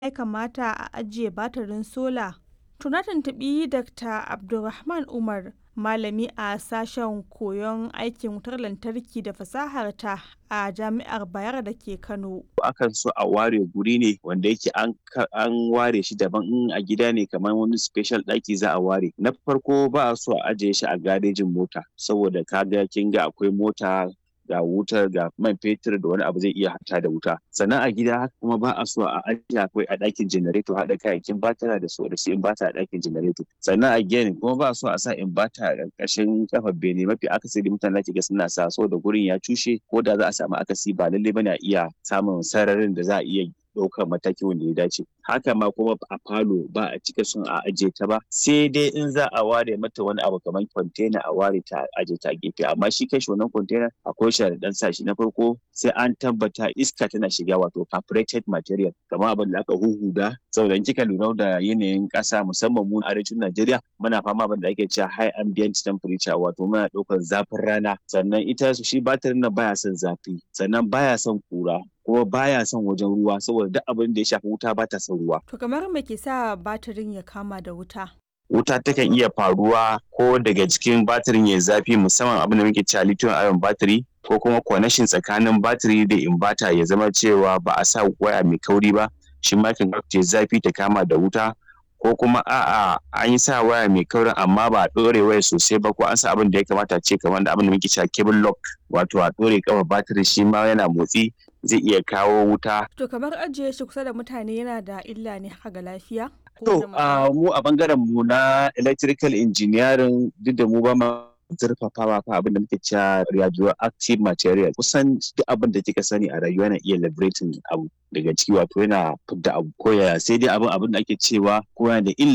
ya kamata a ajiye batirin sola? To na tuntuɓi Dr. Abdulrahman Umar, malami a sashen koyon aikin wutar lantarki da fasahar ta a Jami'ar Bayero da ke Kano. Akan so a ware guri ne wanda yake an ware shi daban in a gida ne kamar wani special ɗaki za a ware. Na farko ba a so a ajiye shi a garejin mota saboda kaga kin ga akwai mota ga wutar ga man fetur da wani abu zai iya hata da wuta sannan a gida haka kuma ba a so a ajiye akwai a ɗakin janareto haɗa kayayyakin batara da su da su inbata a ɗakin janareto sannan a gini kuma ba a so a sa inbata a ƙarƙashin kafar bene mafi akasari mutane da ga suna sa da gurin ya cushe ko da za a samu akasi ba lallai bane a iya samun sararin da za a iya ɗaukar mataki wanda ya dace haka ma kuma a falo ba a cika son a ajiye ta ba sai dai in za a ware mata wani abu kamar kwantena a ware ta ajiye ta gefe amma shi kai wannan kwantena akwai sharaɗan sa shi na farko sai an tabbata iska tana shiga wato perforated material kamar abin da aka huhuda saboda in kika lura da yanayin ƙasa musamman mu arewacin Najeriya muna fama abin da ake cewa high ambient temperature wato muna ɗaukar zafin rana sannan ita shi batirin nan baya son zafi sannan baya son kura kuma baya son wajen ruwa saboda duk abin da ya shafi wuta ba ta son ruwa. To kamar me ke sa batirin ya kama da wuta? Wuta takan iya faruwa ko daga cikin batirin ya zafi musamman abin da muke cewa lithium ion battery ko kuma connection tsakanin batiri da inverter ya zama cewa ba a sa waya mai kauri ba shi ma kan ta zafi ta kama da wuta ko kuma a'a an yi sa waya mai kaurin amma ba a ɗore waya sosai ba ko an sa abin da ya kamata ce kamar da abin da muke cewa cable lock wato a ɗore kafa batiri shi ma yana motsi zai iya kawo wuta. To kamar ajiye shi kusa da mutane yana da illa ne haka ga lafiya? To mu a bangaren mu na electrical engineering duk da mu ba ma zurfafawa fa abin da muke cewa radioactive material kusan duk abin da kika sani a rayuwa yana iya liberating abu daga ciki wato yana fidda abu ko ya sai dai abin abin da ake cewa ko yana da illa